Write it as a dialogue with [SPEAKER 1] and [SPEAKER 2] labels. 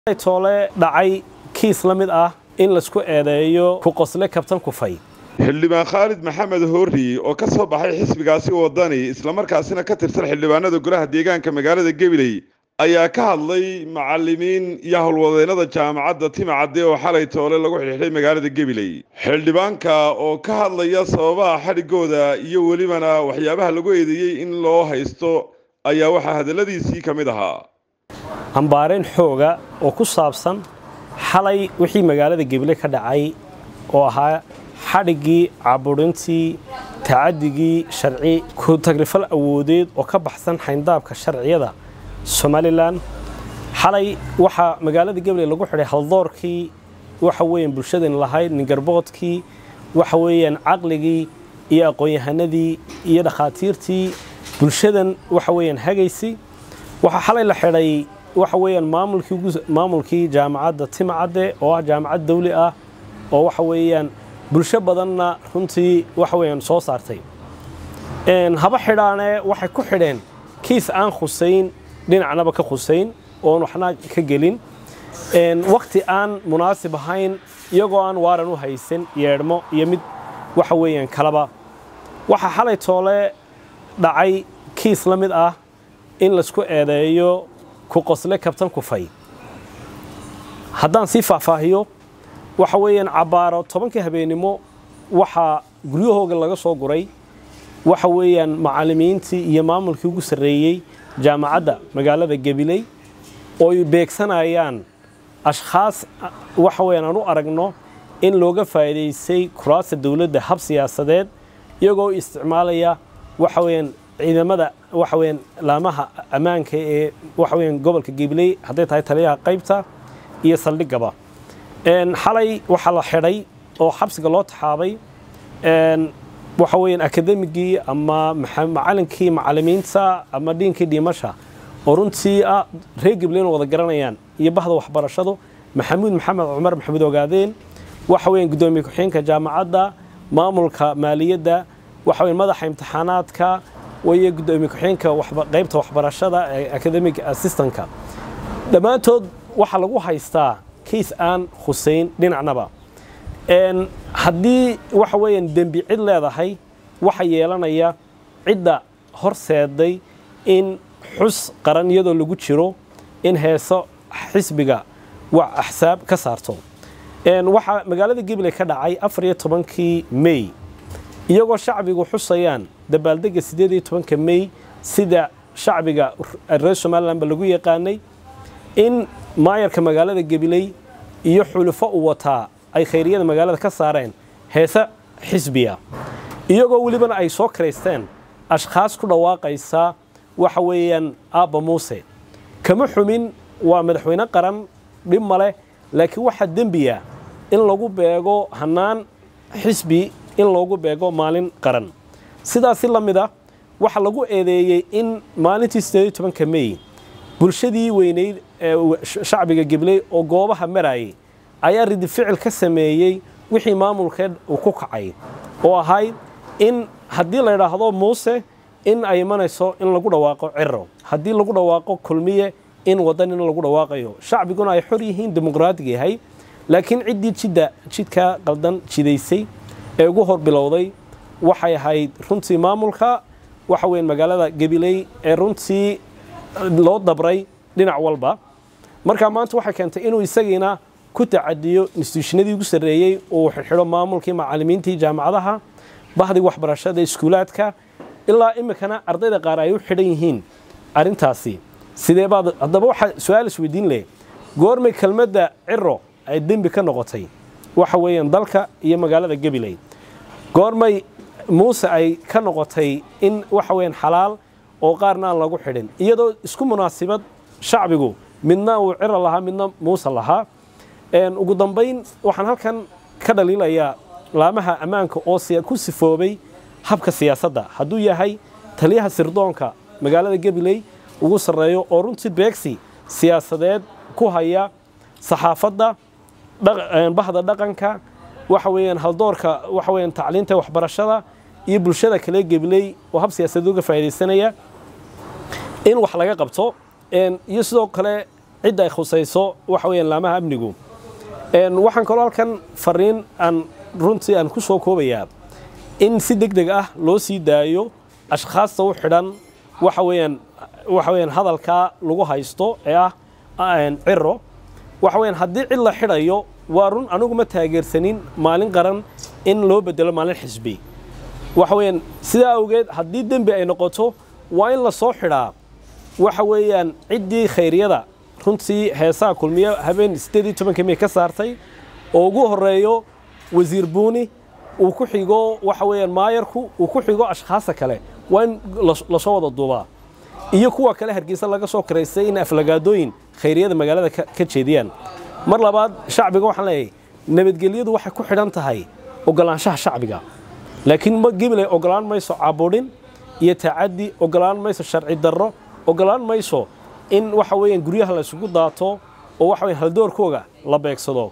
[SPEAKER 1] toole dhacay kiis la mid ah in laisku eedeeyo ku qosle kabtan kufay
[SPEAKER 2] xildhibaan khaalid maxamed hoori oo ka soo baxay xisbigaasi wadani islamarkaasina ka tirsan xildhibaanada golaha deegaanka magaalada gabiley ayaa ka hadlay macallimiin iyo howlwadeennada jaamacadda timacadde oo xalay toole lagu xidhiidhay magaalada gabiley xildhibaanka oo ka hadlaya sababaha xadhigooda iyo welibana waxyaabaha lagu eedeeyey in loo haysto ayaa waxaa hadalladiisii ka mid ahaa
[SPEAKER 1] ambaareen xooga oo ku saabsan xalay wixii magaalada gebile ka dhacay oo ahaa xadhiggii caburintii tacadigii sharci ku tagrifal awoodeed oo ka baxsan xayndaabka sharciyada somalilan xalay waxaa magaalada gabiley lagu xidhay haldoorkii waxa weeyaan bulshadan lahayd ningarboodkii waxa weeyaan caqligii iyo aqoon-yahanadii iyo dhakhaatiirtii bulshadan waxa weeyaan hagaysay waxaa xalay la xidhay waxa weeyaan maamulkii maamulkii jaamacadda timacadde oo ah jaamacad dawli ah oo waxa weeyaan bulsho badanna runtii waxa weeyaan soo saartay haba xidhaane waxay ku xidheen kiis aan khusayn dhinacnaba ka khusayn oon waxna ka gelin wakti aan munaasib ahayn iyagoo aan waaran u haysan yeedhmo iyo mid waxa weeyaan kalaba waxaa xalay toole dhacay kiis la mid ah in laisku eedeeyo ku qosle kabtan kufay haddaan sii faahfaahiyo waxa weeyaan cabbaaro tobankii habeennimo waxaa guryahooga laga soo guray waxa weeyaan macallimiintii iyo maamulkii ugu sarreeyey jaamacadda magaalada gabiley ooy beegsanayaan ashkhaas waxa weeyaan aan u aragno in looga faa'iidaystay kuraasta dowladda hab siyaasadeed iyagoo isticmaalaya waxa weeyaan ciidamada waxa weeyaan laamaha ammaanka ee waxa weeyaan gobolka gabiley hadday tahay taliyaha qaybta iyo saldhigaba xalay waxaa la xidhay oo xabsiga loo taxaabay waxa weeyaan akademigii ama macalinkii macallimiinta ama dhiinkii dhiimasha oo runtii ah reer gabileyna wada garanayaan iyo bahda waxbarashadu maxamuud maxamed cumar maxamuud ogaadeen waxa weeyaan guddoomiye ku-xigeenka jaamacadda maamulka maaliyadda waxa weeyaan madaxa imtixaanaadka wayo guddoomiye ku-xigeenka qaybta waxbarashada ee academic assistantka dhammaantood waxaa lagu haystaa kiis aan khusayn dhinacnaba haddii waxa weeyaan dembi cid leedahay waxa yeelanaya cidda horseeday in xus qaran iyadoo lagu jiro in heeso xisbiga wax axsaab ka saarto waxaa magaalada gabiley ka dhacay afar iyo tobankii mey iyagoo shacbigu xusayaan dabaaldega siddeed iyo tobanka mey sida shacbiga reer somalilanba lagu yaqaanay in maayarka magaalada gabiley iyo xulufo u wataa ay khayriyada magaalada ka saareen heese xisbiya iyagoo welibana ay soo karaysteen ashkhaas ku dhawaaqaysa waxa weeyaan aabba muuse kama xumin waa madaxweyne qaran dhib ma leh laakiin waxaa dembiya in lagu beego hannaan xisbi in loogu beego maalin qaran sidaasi la mid ah waxaa lagu eedeeyey in maalintii siddeed iyo tobanka mey bulshadii weynayd ee shacbiga gibley oo goobaha marayay ayaa ridi ficil ka sameeyey wixii maamulkeed uu ku kacay oo ahayd in haddii la idhaahdo muuse in ay imanayso in lagu dhawaaqo ciro haddii lagu dhawaaqo kulmiye in waddan in lagu dhawaaqayo shacbiguna ay xor yihiin dimuqraatig yahay laakiin ciddii jidda jidkaa qaldan jidaysay ee ugu hor bilowday waxay ahayd runtii maamulka waxa weyan magaalada gabiley ee runtii loo dabray dhinac walba markaa maanta waxay keentay inuu isagiina ku tacadiyo instituushinadii ugu sarreeyey uu xidxidho maamulkii macallimiintii jaamacadaha bahdii waxbarashada iskuulaadka ilaa iminkana ardayda qaar ay u xidhan yihiin arrintaasi sidee baad haddaba waxaa su-aal isweydiin leh goormay kelmadda ciro ay dembi ka noqotay waxa weeyaan dalka iyo magaalada gabiley goormay muuse ay ka noqotay in waxa weeyaan xalaal oo qaarna aan lagu xidhin iyadoo isku munaasibad shacbigu midna uu ciro lahaa midna muuse lahaa ugu dambayn waxaan halkan ka dhaliilayaa laamaha ammaanka oo ku sifoobay habka siyaasadda hadduu yahay taliyaha sirdoonka magaalada gabiley ugu sarreeyo oo runtii beegsi siyaasadeed ku haya saxaafadda bahda dhaqanka waxa weeyaan haldoorka waxa weeyaan tacliinta waxbarashada iyo bulshada kale gabiley oo hab siyaasadeed uga faa'iidaysanaya in wax laga qabto iyo sidoo kale cidda ay khusayso waxa weeyaan laamaha amnigu waxaan kaloo halkan fariin aan runtii aan ku soo koobayaa in si deg deg ah loo sii daayo ashkhaasta u xidhan waxa weeyaan waxa weeyaan hadalkaa lagu haysto ee ah ciro waxa weeyaan haddii cid la xidhayo waa run anigu ma taageersanin maalin qaran in loo bedelo maalin xisbi waxa weeyaan sidaa awgeed haddii dembi ay noqoto waa in la soo xidhaa waxa weeyaan ciddii khayriyada runtii heesaha kulmiye habeen siddeed iyo tobanka mey ka saartay oo ugu horreeyo wasiir buuni uu ku xigo waxa weeyaan maayarku uu ku xigo ashkhaasta kale waa in lasoo wada duubaa iyo kuwa kale hargeysa laga soo karaystay in aflagaadooyin khayriyada magaalada ka jeediyaan mar labaad shacbiga waxaan leeyahay nabadgelyadu waxay ku xidhan tahay ogolaanshaha shacbiga laakiin gibilay ogolaan mayso caburin iyo tacaddi ogolaan mayso sharci darro ogolaan mayso in waxa weeyaan guryaha la isugu daato oo waxa weeyaan haldoorkooga la beegsado